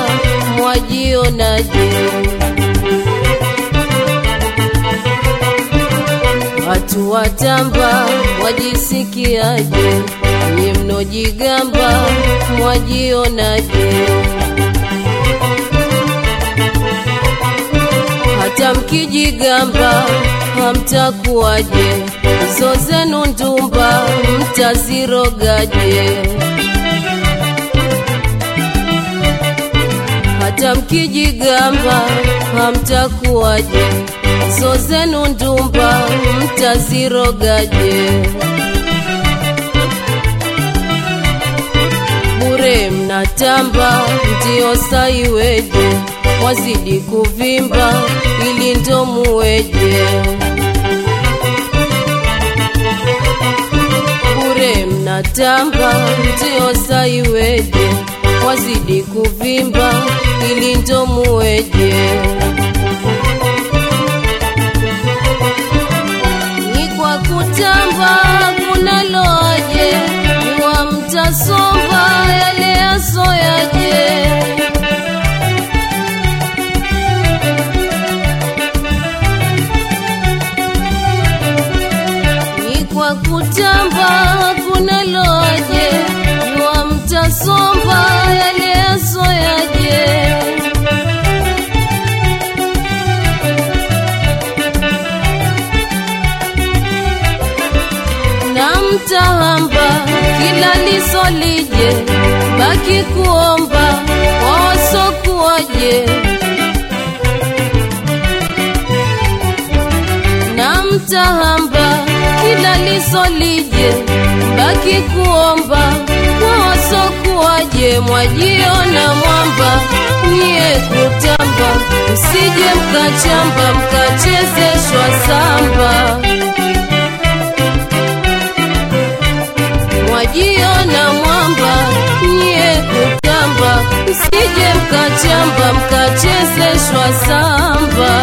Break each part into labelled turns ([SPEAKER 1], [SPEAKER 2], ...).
[SPEAKER 1] mwajionaje? Watu watamba wajisikiaje? Nye mnojigamba mwajionaje? Hata mkijigamba hamtakuwaje? Hizo zenu ndumba mtazirogaje? Hata mkijigamba hamtakuwaje? Hizo zenu ndumba mtazirogaje? Bure mnatamba ndio saiweje? Wazidi kuvimba ili ndo muweje? Bure mnatamba ndio saiweje? Wazidi kuvimba ili ndo muweje? Ni kwa kutamba kunaloaje? Jua mtasomba yale yasoyaje? ni kwa kutamba kunaloaje? Jua mtasomba yale yasoyaje? na mtahamba kila lisolije, baki kuomba wawasokuwaje na mtahamba kila lisolije, baki kuomba wawasokuwaje, mwajiona mwamba niye kutamba, msije mkachamba mkachezeshwa samba. mwajiona mwamba nyie kutamba, msije mkachamba mkachezeshwa samba.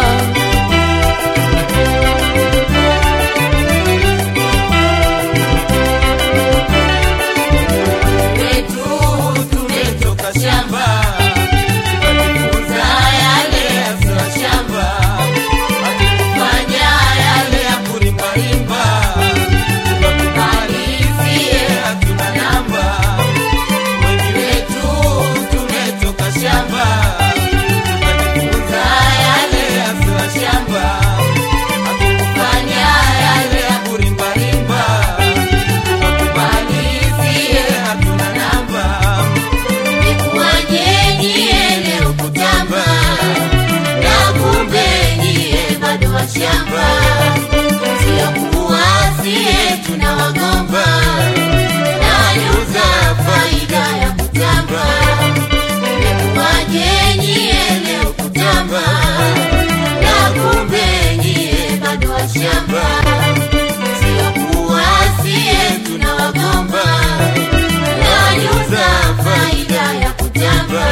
[SPEAKER 2] wetu tumetoka shamba tukajifunza yale yasiyo shamba hatukufanya yale ya kurimbarimba tukakumalizie hatuna namba wengi wetu tumetoka shamba tukajifunza yale yasiyo shamba hatukufanya yale ya kurimbarimba tukakumalizie hatuna namba Nikuwaje nyie leo kutamba na kumbe nyie bado washamba, sio kuwa sie tunawagomba na nyuza faida ya kutamba. Nikuwaje nyie leo kutamba na kumbe nyie bado washamba, sio kuwa sie tunawagomba na nyuza faida ya kutamba.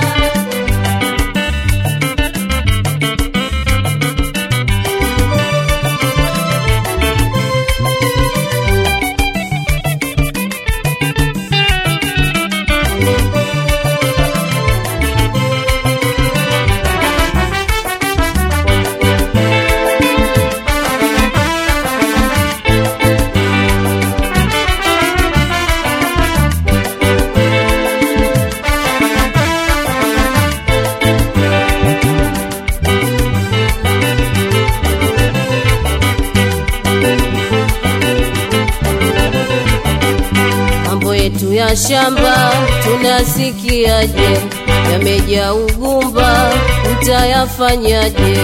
[SPEAKER 1] mambo yetu ya shamba tunasikiaje? Yamejaa ugumba, mtayafanyaje?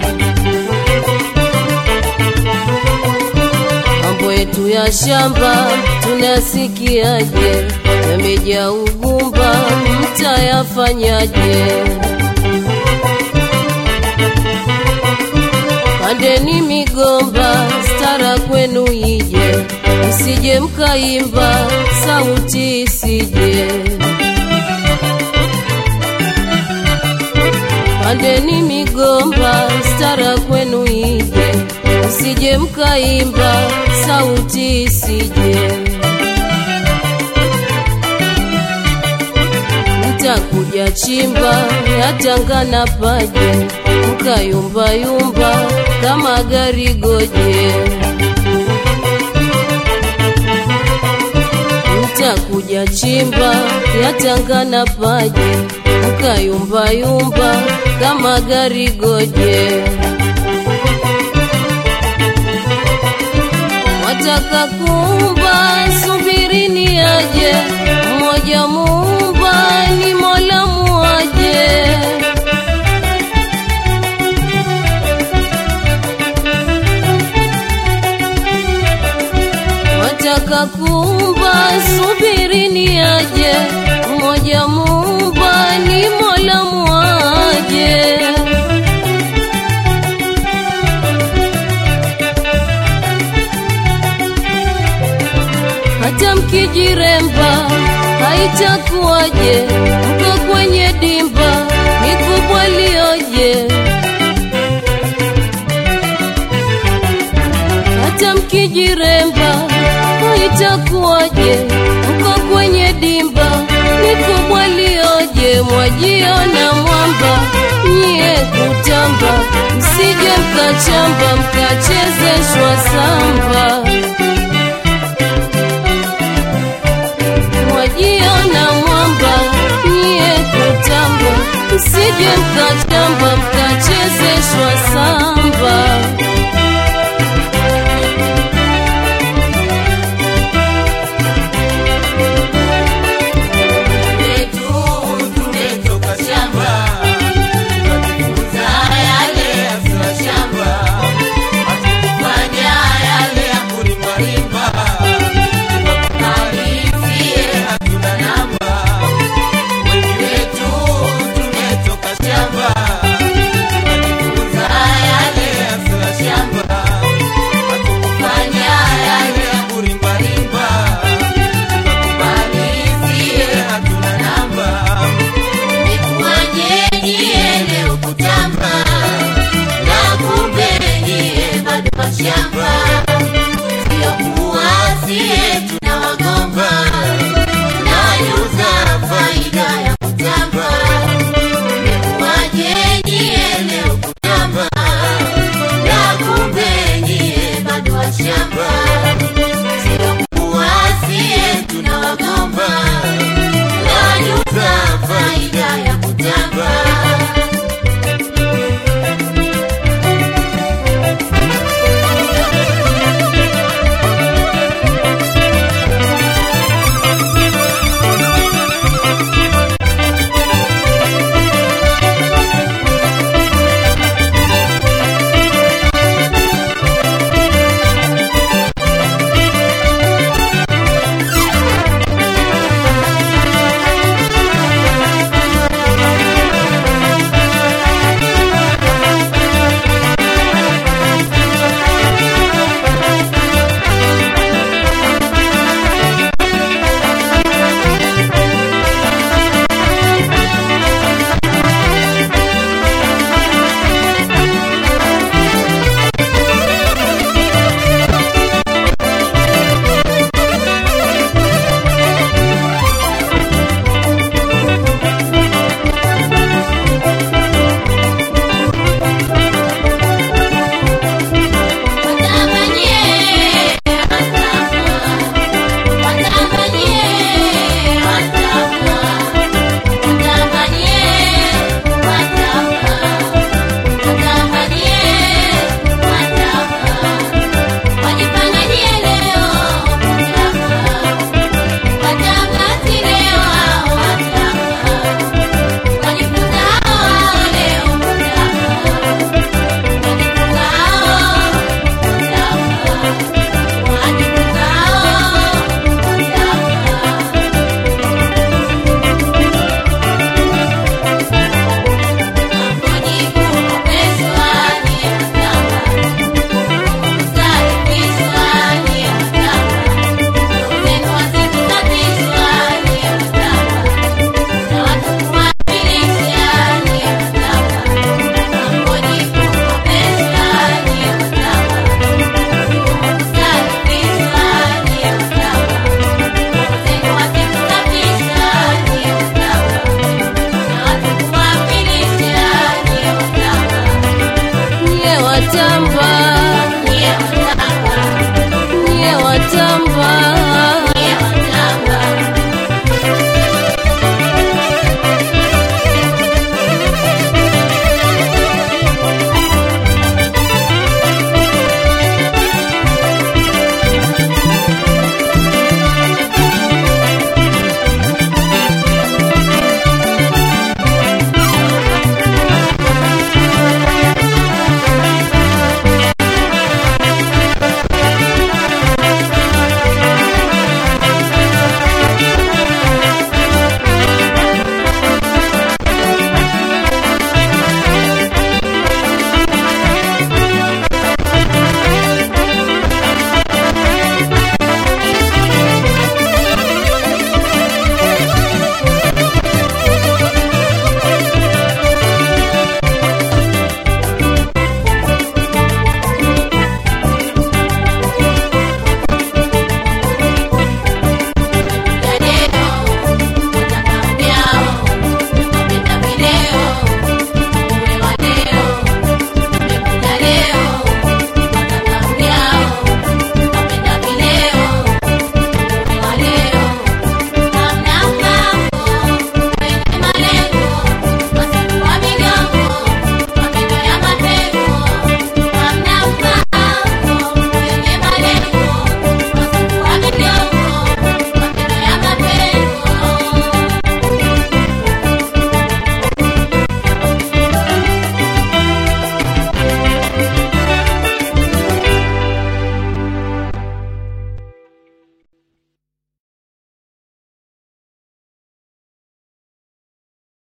[SPEAKER 1] Mambo yetu ya shamba tunasikiaje? Yamejaa ugumba, mtayafanyaje? Pandeni migomba, stara kwenu ije, msije mkaimba, sauti isije. Pandeni migomba, stara kwenu ije, msije mkaimba, sauti isije. mtakuja chimba yatangana paje mkayumbayumba kama gari goje mtakuja chimba yatangana paje mkayumbayumba kama gari goje wataka kumba subirini aje mmoja mumba ni mola muaje wataka kumba subirini aje mmoja mumba ni mola muaje hata mkijiremba haitakuwaje mko kwenye dimba ni kubwa lioje hata mkijiremba haitakuwaje mko kwenye dimba ni kubwa lioje mwajiona mwamba nyie kutamba msije mkachamba mkachezeshwa samba mwajiona mwamba nyie kutamba msije mkachamba mkachezeshwa samba
[SPEAKER 2] Wetu tumetoka shamba, tukajifunza yale ya sura shamba, hatukufanya yale ya kurimbarimba, tukakubalizie hatuna namba. Wengi wetu tumetoka shamba